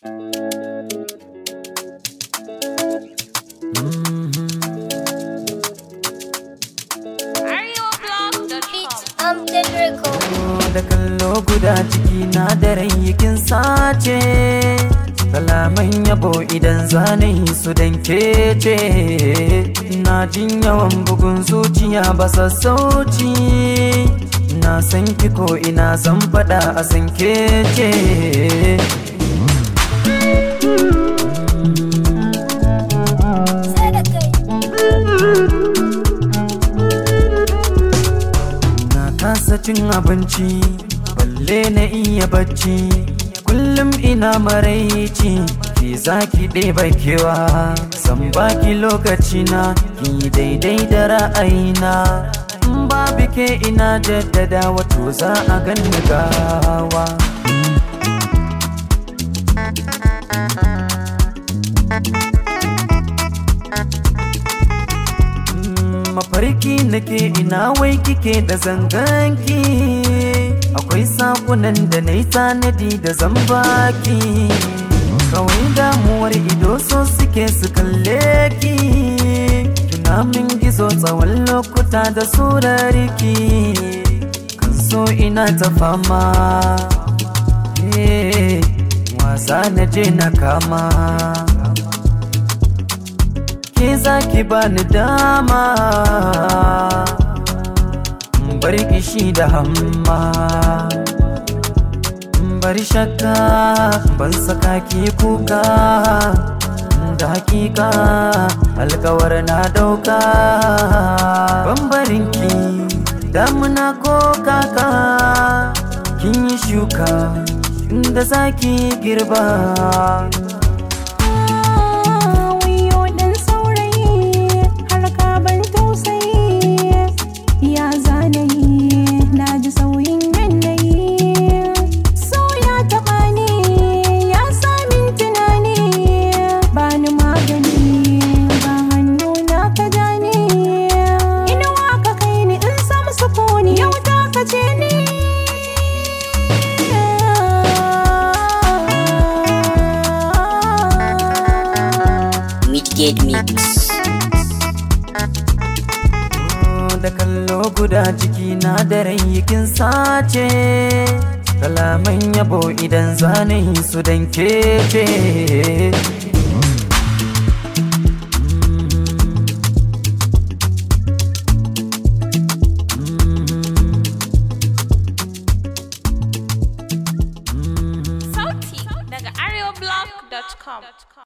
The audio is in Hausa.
da kallo guda ciki na da kin sace kalaman yabo idan zanayi su danke ce na jin yawan bugun zuciya ba sassauci na san ki ko ina zan faɗa a san ke ce na kasa cin abinci balle na iya bacci kullum ina maraici ki zaki ɗeba kewa san baki lokaci na ki daidai da ra'ayina in babu ke ina jaddada wato za a ganni gawa mafarki nake ina wai kike da zanganki akwai sakunan da na yi tanadi da zambaki kawai damuwar ido so suke su kalle ki tunamin gizo tsawon lokuta da surariki kan so ina ta fama wasa na je na kama ke zaki bani dama bar kishi da hamma bari shakka ban saka ki kuka da hakika alkawar na dauka bambarinki damuna ko kaka kin yi shuka inda zaki girba Midgate Mix. da kallo guda ciki na da kin sace kalaman yabo idan zanayi su danke ce Sauti daga areoblog.com.